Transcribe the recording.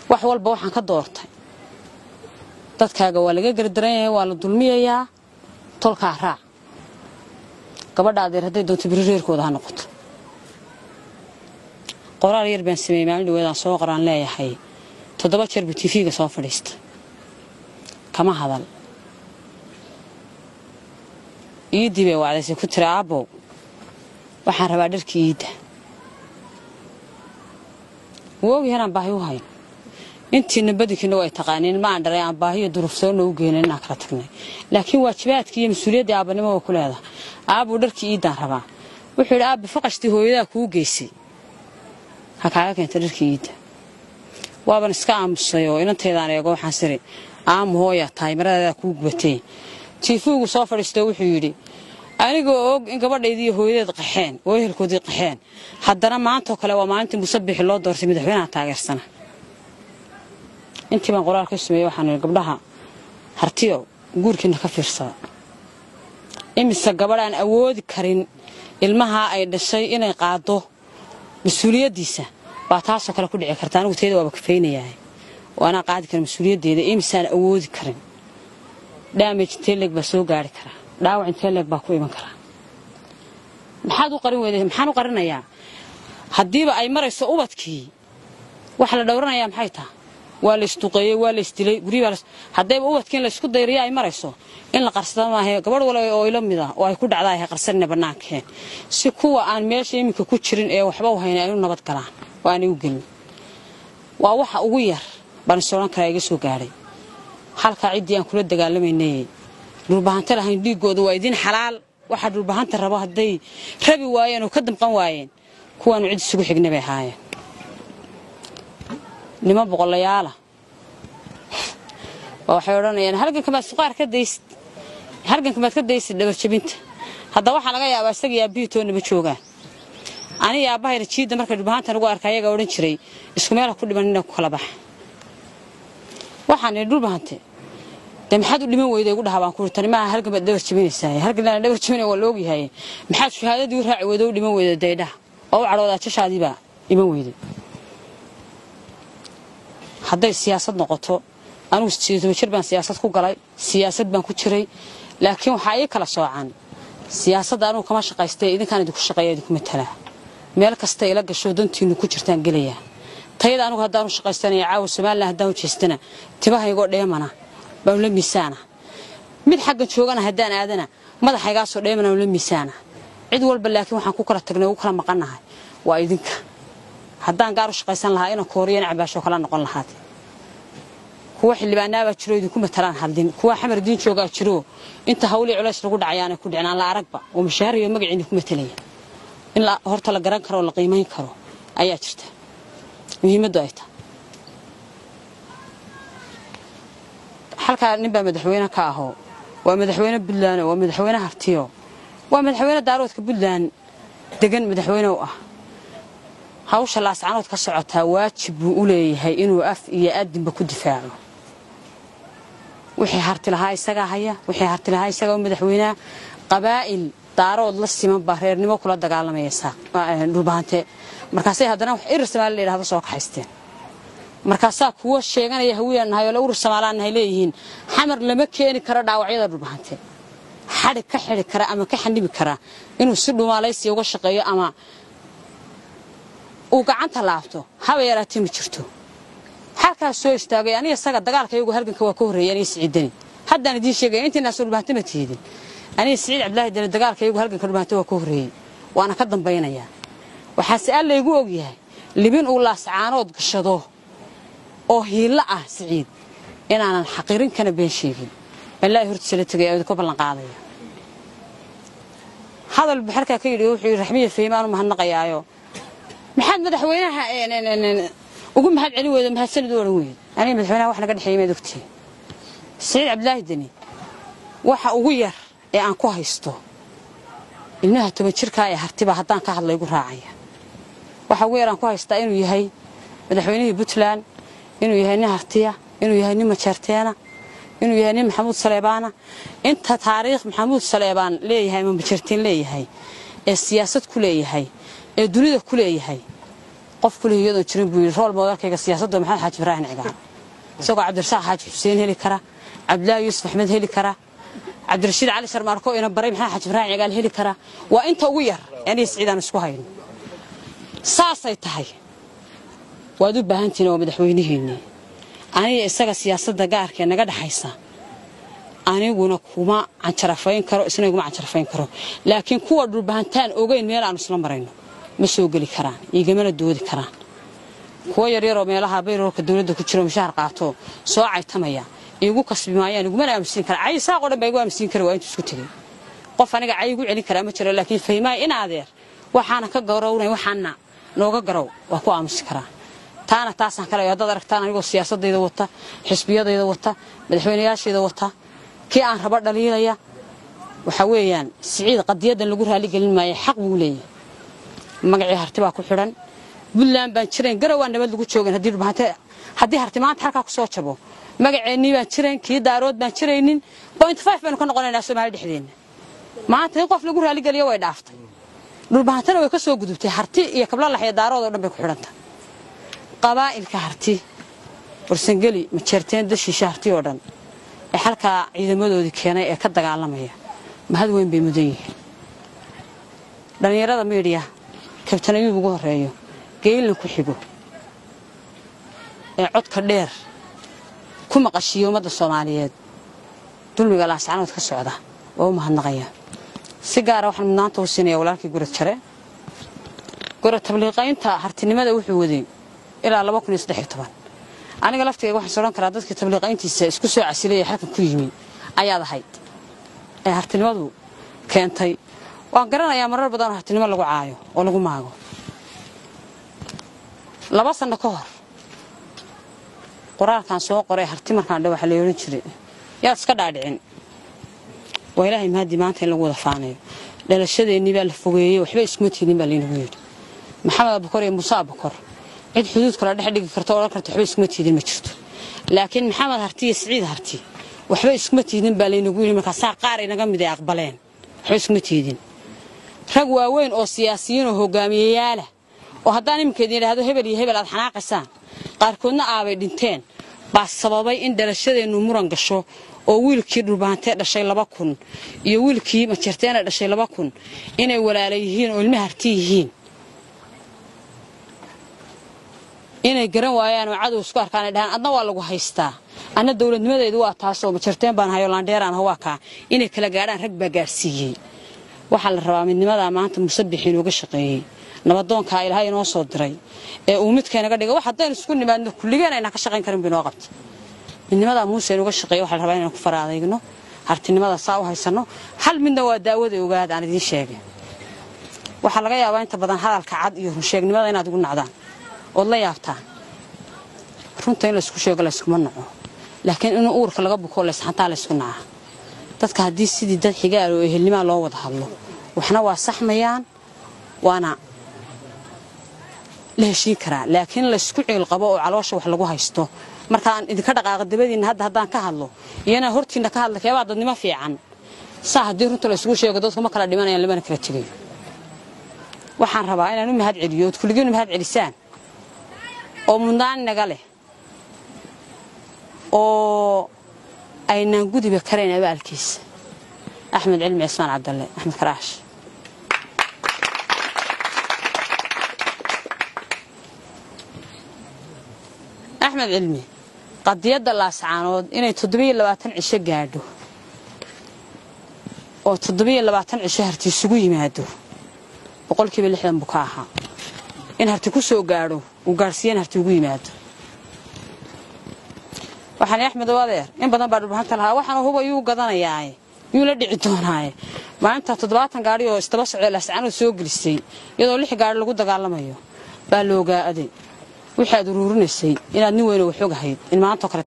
wax walba waxaan ka doortay dadkaaga waa laga gardaran yahay waa la dulmiyayaa tolkaa raac gabadha adeer hadday doonto biri reerkooda ha noqoto qoraal yar baan sameeyey maalin dhaweedaan soo qoraan leeyahay toddoba jeer buu tifiga soo fadhiista kama hadal iiddii bay wacdaysay ku tiri aabbow waxaan rabaa dharkii iidda wuu ogyahay inaan baahi u hayn intiina badankiina way taqaaniin ma aan dharay aan baahiyo durufsoonna u geenin inaan kala tagnay laakiin waajibaadkii iyo mas-uuliyaddii aabbanimo waa ku leedahay aabbuu dharkii iiddaan rabaa wuxuu yidhi aabbi faqashtii hooyadaa kuu geysay ha kaaga keenta dharkii iidda waaban iska aamusay oo inantaydaan eego waxaan siri aamu hooyaa tahay maradeedaa kuu gubatay tiifuugu soo fadhiistoo wuxuu yidhi anigoo og in gabadhaydii hooyadeed qaxeen oo ehelkoodii qaxeen haddana maantoo kale waa maalintii musabixi loo doortay madaxweynaha taageersana intii baan qoraal ka sameeyey waxaan ihi gabdhaha hartiyo guurkiina ka fiirsada imise gabadh aan awoodi karin ilmahaa ay dhashay inay qaado mas-uuliyaddiisa baa taasoo kale ku dhici karta anigu tayada waaba kafaynayahay oo anaa qaadi kara mas-uuliyaddeeda imisaan awoodi karin dhaamaj intee leeg baa soo gaari karaa dhaawac intee leeg baa ku iman karaa maxaad u qarin weyday maxaan u qarinayaa haddiiba ay marayso ubadkii waxa la dhowranayaa maxay taha waa la isduqeeyey waa la isdilay guryibaa haddayba ubadkii in la isku dayriyo ay marayso in la qarsada maahe gabadh wala oo ila mid ah oo ay ku dhacdaa hay qarsanina bannaankeen si kuwa aan meesha iminka ku jirin ee waxba u hayna ay u nabad galaan oo aanay u gelin waa waxa ugu yar baan is odhan karaa iga soo gaadhay halkaa ciddii aan kula dagaalamaynay dhulbahanta lahayn dhiiggooda waa idin xalaal waxaa dhulbahanta rabo hadday rabi waayeen oo ka damqan waayeen kuwaanu cid isugu xigna bay ahaayeen nimo boqolayaala waxay odhanayaan halganka maad suqaar ka daysid halganka maad ka daysid dhabarjabinta hadda waxaa laga yaabaa isagii aabbihii toonna ma joogaan aniga aabbahayna jiidda markay dhulbahanta nagu arka ayagaa odhan jiray isku meel ha ku dhimanina ku kala baxa waxaan idhi dhulbahante dee maxaad u dhiman weyday igu dhaha baan kuuri tani maaha halgan baad dhabar jabinaysaa halgan laan dhabar jabinaya waa la ogyahay maxaad shahaadadii u raaci weyday u dhiman weyday daydhaha oo u cadhoodaa jashaadii baa dhiman weyday hadday siyaasad noqoto anigu sideetoma jir baan siyaasad ku galay siyaasad baan ku jiray laakiin waxaa ii kala soocan siyaasadda anugu kama shaqaystay idinkaan idinku shaqeeya idinku matalaa meel kasta ila gasho dantiinu ku jirtaan gelayaa tayada anugu haddaanu shaqaystanaya caawa somalilan haddaan u jeestana tibahaygoo dheemana baan la miisaana mid xaggan joogana haddaan aadana madaxaygaasoo dheemana la miisaana cid walba laakiin waxaan ku kala tagnay ugu kala maqannahay waa idinka haddaan gaar u shaqaysan lahaa inaan kooriyan cabaashoo kala noqon lahaad kuwa xildhibaanaabaa jiro idinku matalaan hadlin kuwa xamar diin joogaa jiro inta hawlii culays lagu dhacayaanay ku dhicnaan la aragba oo mushaahar iyo magaci idinku matalaya in horta la garan karo oo la qiimayn karo ayaa jirta muhiimaddu ay tahay halkaa ninbaa madaxweyne ka ahoo waa madaxweyne buntland waa madaxweyne hartiyo waa madaxweyne daaroodka buntland degan madaxweyne u ah hawsha laascanood ka socotaa waajib buu u leeyahay inuu af iyo aadinba ku difaaco wixii harti lahaa isagaa haya wixii harti lahaa isagaa u madaxweynaha qabaa'il daarood la siman baa reernimo kula dagaalamaya dhulbahante markaasay haddana wax irir samaali la yidhahdo soo kaxaysteen markaasaa kuwa sheeganaya hawiyaan nahay oo la urir somaalaan nahay leeyihiin xamar lama keeni karo dhaawacyada dhulbahante xadhi ka xidhi kara ama ka xanibi kara inuu si dhumaalaysiya uga shaqeeyo ama uu gacanta laabto haba yaraatee ma jirto halkaas soo istaagay aniga isaga dagaalka iyagu halganka waa ka horreeyay aniga siciidani haddaan idiin sheegaya intiinaas dhulbahante ma tiidin aniga siciid cabdilaahi dani dagaalka iyagu halganka dhulbahante waa ka horreeyey waana ka dambaynayaa waxaase alla igu ogyahay libin uu laascaanood gashado oo hiillo ah siciid inaanan xaqiirin kana been sheegin balaahi hortiisa la tegay idinku ballan qaadaya hadal buu halkaa ka yidhi wuxuu yidhi raxmiya faymaanu mahadnaqayaayo maxaad madaxweynaha ugu mahad celin weyda mahadsanid u odhan weyda aniga madaxweynaha wax naga dhexeeyay maad ogtihi siciid cabdilaahi deni waxa ugu yar ee aan ku haysto ilmaha toban jirkaa ee hartiba haddaan ka hadla igu raacaya waxa ugu yar aan ku haystaa inuu yahay madaxweynihii puntland inuu yahay nin hartiya inuu yahay nin majeerteena inuu yahay nin maxamuud saleebaana inta taariikh maxamuud saleebaan leeyahay ama majeerteen leeyahay ee siyaasad ku leeyahay ee dunida ku leeyahay qof kulih iyadoon jirin buu yidhi rool moodalkayga siyaasadda maxamed xaaji ibraahim cigaal isagoo cabdirasaaq xaaji xuseen heli kara cabdilaahi yuusuf axmed heli kara cabdirashiid cali sharmaarko ina baray maxamed xaaji ibraahim cigaal heli kara waa inta ugu yar aniga siciidaan isku hayno saasay tahay waad u baahantihiin waa madaxweynihiinnii aniga isaga siyaasadda gaarkee naga dhexaysa aniguna kuma canjarafayn karo isna iguma canjarafayn karo laakiin kuwa dhulbahantaan ogeyn meel aanu isla marayno ma soo geli karaan iigamana doodi karaan kuwo yaryaroo meelaha bayroorka dowladda ku jiro mushaar qaato soo caytamaya iigu kasbi maayaan igumana aamusiin kara cay saaqoo dhan baa igu aamusiin kara waa intuu isku tegey qof aniga cay igu celin karaa ma jiro laakiin fahmaaya in adeer waxaana ka garownay waxaana nooga garow waa ku aamusi karaa taana taasaan kale haddaad aragtaan anigoo siyaasadayda wata xisbiyadayda wata madaxweynayaashayda wata kii aan raba dhaliilaya waxaa weeyaan siciid qadiyadan lagu raaligelin maayo xaq buu leeyahay magacii harti baa ku xidhan buntland baan jirayn garawaa nabad lagu joogan haddii harti maanta halkaa ku soo jabo magaceennii baan jirayn kii daarood baan jiraynin point five baynu ka noqonaynaa soomaali dhexdeenna maanta in qof lagu raaligeliyo way dhaaftay dhulbahantana way ka soo gudubtay harti iyo kablalax iyo daarood oo dhan bay ku xidhantah qabaa'ilka harti warsangeli majeerteen dashiisha harti oo dhan ee halkaa ciidamadoodii keenay ee ka dagaalamaya mahad weyn bay mudan yihiin dhallinyarada miidhiya kabtan ayuub ugu horreeyo geylna ku xigo ee codka dheer ku maqashiiya ummadda soomaaliyeed dulmiga laascanood ka socda waa u mahadnaqaya si gaara waxaan mudnaanta u siinaya walaalkii gurad jare gurad tabliiqaynta hartinimada wuxuu waday ilaa aniga laftigayga waxaan odhan karaa dadkii tabliiqayntiisa isku soo casilay ee halkan ku yimi ayaad ahayd ee hartinimadu keentay waan garanayaa marar badan oo hartinimo lagu caayo oo lagu maago laba sanno ka hor qoraalkan soo qoray harti markaan dhe waxaa la odhan jiray yaad iska dhaadhicin waa ilaahay mahadii maanta in lagu wada faanayo dhalashadeennii baa la fogeeyey waxba iskuma tiidin baa laynagu yidhi maxamed abukor iyo muuse abukor cid xuduud kala dhex dhigi karta odhan karta waxba iskuma tiidin ma jirto laakiin maxamed harti iyo siciid harti waxba iskuma tiidin baa laynagu yidhi markaasaa qaar inaga mid ay aqbaleen waxba iskuma tiidin rag waaweyn oo siyaasiyiin oo hogaamiyeyaalah oo haddaan iminkeed yidhaahdo hebel iyo hebel aad xanaaqaysaan qaarkoodna aabay dhinteen baa sababay in dhalashadeennu muran gasho oo wiilkii dhulbahantee dhashay laba kun iyo wiilkii majeerteena dhashay laba kun inay walaala yihiin oo ilma harti yihiin inay garan waayaan oo cadow isku arkaan ay dhahaan adna waa lagu haystaa anna dowladnimadeedu waa taasoo majeerteen baan hayo laandheeraan waa kaa inay kala gaadhaan rag baa gaadhsiiyey waxaa la rabaa midnimadaa maanta musabix inooga shaqeeyey nabadoonkaa ilaahay inoo soo diray ee uu midkaynaga dhiga wax haddaynu isku nimaadno kulligeen aynaan ka shaqayn karin bu inoo qabta midnimadaa muuse inuga shaqeeye waxa la rabaa inaan ku faraadaygno hartinimada saa u haysanno hal midna waa daawada ogaad aan idiin sheegay waxaa laga yaabaa inta badan hadalka cad iyo runsheegnimada inaad igu nacdaan ood la yaabtaan runta in laysku sheego layskuma naco laakiin in uurka laga buko laysxantaa laysku naca dadka haddii sidii dad xigaal oo ehelnimaa loo wada hadlo waxna waa saxmayaan waana la heshiin karaa laakiin laysku ciilqabo oo caloosha wax lagu haysto markaan idinka dhaqaaqa dabadiinna hadda haddaan ka hadlo iyana hortiinna ka hadla keebaa dadnimo fiican saa haddii runta laysugu sheego dadku ma kala dhimanayaan lamana kala tegayo waxaan rabaa inaan u mahad celiyo ood kulligiin u mahad celisaan oo mudnaan naga leh oo aynaan gudiba karayn abaalkiisa axmed cilmi cismaan cabdalle axmed karaash axmed cilmi qadiyadda laascaanood inay toddobiyo labaatan cisho gaadho oo toddobiyo labaatan cisho harti isugu yimaado boqolkiiba lixdan buu ka ahaa in harti ku soo gaadho uu gaadhsiiyan harti ugu yimaado waxaan axmed oo adeer in badan baa dhulbahanta lahaa waxaanu huba yuu gadanayaaye yuu la dhici doonaaye maalinta toddobaatan gaadhi oo isdaba socda laascaanood soo gelisay iyadoo lix gaadhi lagu dagaalamayo baa la ogaaday wixii aad uruurinaysay inaad nin weyno wax ogahayd in maantao kale